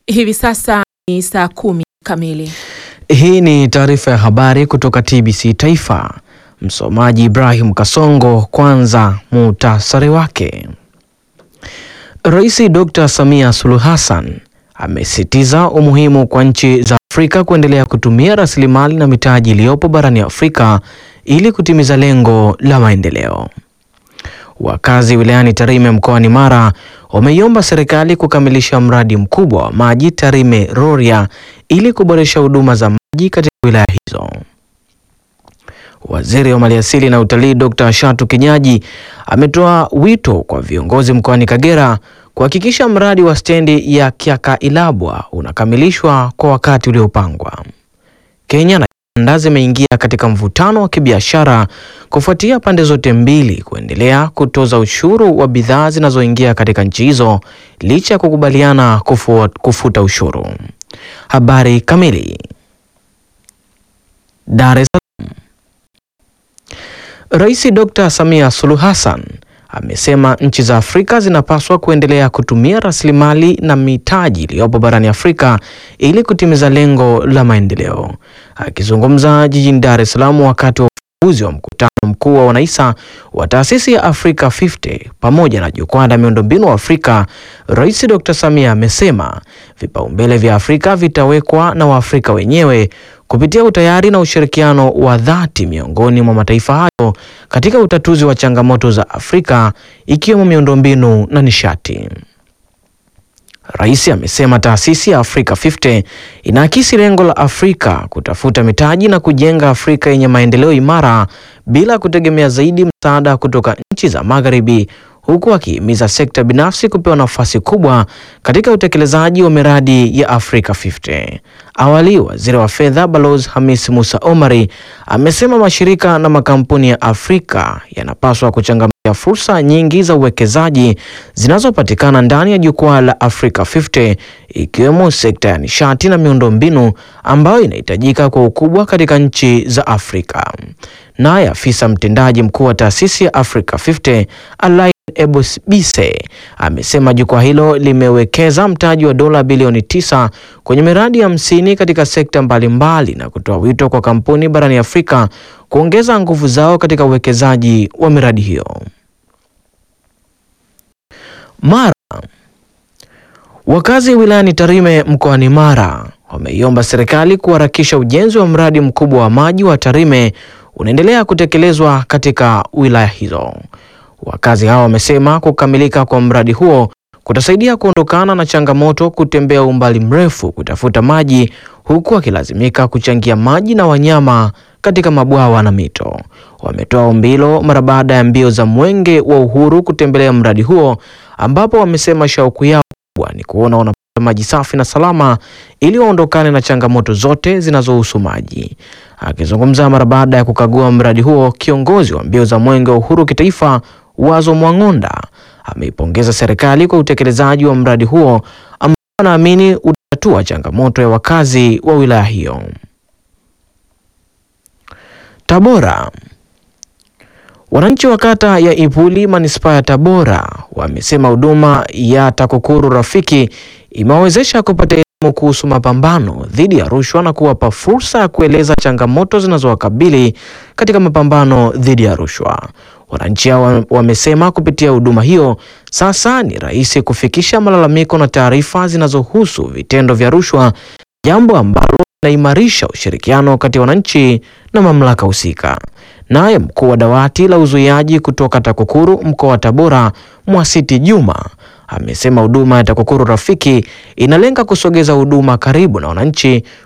Hivi sasa ni saa kumi kamili. Hii ni taarifa ya habari kutoka TBC Taifa. Msomaji Ibrahim Kasongo. Kwanza muhtasari wake. Rais Dr. Samia Suluhu Hassan amesisitiza umuhimu kwa nchi za Afrika kuendelea kutumia rasilimali na mitaji iliyopo barani Afrika ili kutimiza lengo la maendeleo. Wakazi wilayani Tarime mkoani Mara wameiomba serikali kukamilisha mradi mkubwa wa maji Tarime Rorya ili kuboresha huduma za maji katika wilaya hizo. Waziri wa Maliasili na Utalii Dr. Shatu Kinyaji ametoa wito kwa viongozi mkoani Kagera kuhakikisha mradi wa stendi ya Kyakailabwa unakamilishwa kwa wakati uliopangwa. Kenya na Uganda zimeingia katika mvutano wa kibiashara kufuatia pande zote mbili kuendelea kutoza ushuru wa bidhaa zinazoingia katika nchi hizo licha ya kukubaliana kufu, kufuta ushuru. Habari kamili. Dar es Salaam. Rais Dr. Samia Suluhu Hassan amesema nchi za Afrika zinapaswa kuendelea kutumia rasilimali na mitaji iliyopo barani Afrika ili kutimiza lengo la maendeleo. Akizungumza jijini Dar es Salaam wakati wa ufunguzi wa mkutano mkuu wa wanaisa wa taasisi ya Africa 50 pamoja na jukwaa la miundombinu wa Afrika, Rais Dr. Samia amesema vipaumbele vya Afrika vitawekwa na Waafrika wenyewe kupitia utayari na ushirikiano wa dhati miongoni mwa mataifa hayo katika utatuzi wa changamoto za Afrika ikiwemo miundombinu na nishati. Rais amesema taasisi ya Africa 50 inaakisi lengo la Afrika kutafuta mitaji na kujenga Afrika yenye maendeleo imara bila kutegemea zaidi msaada kutoka nchi za Magharibi, huku akihimiza sekta binafsi kupewa nafasi kubwa katika utekelezaji wa miradi ya Africa 50. Awali, waziri wa fedha Balozi Hamis Musa Omari amesema mashirika na makampuni ya Afrika yanapaswa kuchangamkia fursa nyingi za uwekezaji zinazopatikana ndani ya jukwaa la Africa 50 ikiwemo sekta ya nishati na miundombinu ambayo inahitajika kwa ukubwa katika nchi za Afrika. Naye afisa mtendaji mkuu wa taasisi ya Africa 50 Alain Ebosbise amesema jukwaa hilo limewekeza mtaji wa dola bilioni tisa kwenye miradi hamsini katika sekta mbalimbali na kutoa wito kwa kampuni barani Afrika kuongeza nguvu zao katika uwekezaji wa miradi hiyo. Mara wakazi wilayani Tarime mkoani Mara wameiomba serikali kuharakisha ujenzi wa mradi mkubwa wa maji wa Tarime unaendelea kutekelezwa katika wilaya hizo. Wakazi hao wamesema kukamilika kwa mradi huo kutasaidia kuondokana na changamoto kutembea umbali mrefu kutafuta maji huku wakilazimika kuchangia maji na wanyama katika mabwawa na mito. Wametoa ombi hilo mara baada ya mbio za Mwenge wa Uhuru kutembelea mradi huo ambapo wamesema shauku yao kubwa ni kuona wanapata maji safi na salama ili waondokane na changamoto zote zinazohusu maji. Akizungumza mara baada ya kukagua mradi huo, kiongozi wa mbio za Mwenge wa Uhuru kitaifa Wazo Mwang'onda ameipongeza serikali kwa utekelezaji wa mradi huo ambao anaamini utatatua changamoto ya wakazi wa wilaya hiyo. Tabora. Wananchi wa kata ya Ipuli manispaa ya Tabora wamesema huduma ya TAKUKURU Rafiki imewawezesha kupata elimu kuhusu mapambano dhidi ya rushwa na kuwapa fursa ya kueleza changamoto zinazowakabili katika mapambano dhidi ya rushwa. Wananchi hao wamesema kupitia huduma hiyo sasa ni rahisi kufikisha malalamiko na taarifa zinazohusu vitendo vya rushwa, jambo ambalo linaimarisha ushirikiano kati ya wananchi na mamlaka husika. Naye mkuu wa dawati la uzuiaji kutoka TAKUKURU mkoa wa Tabora, Mwasiti Juma, amesema huduma ya TAKUKURU Rafiki inalenga kusogeza huduma karibu na wananchi,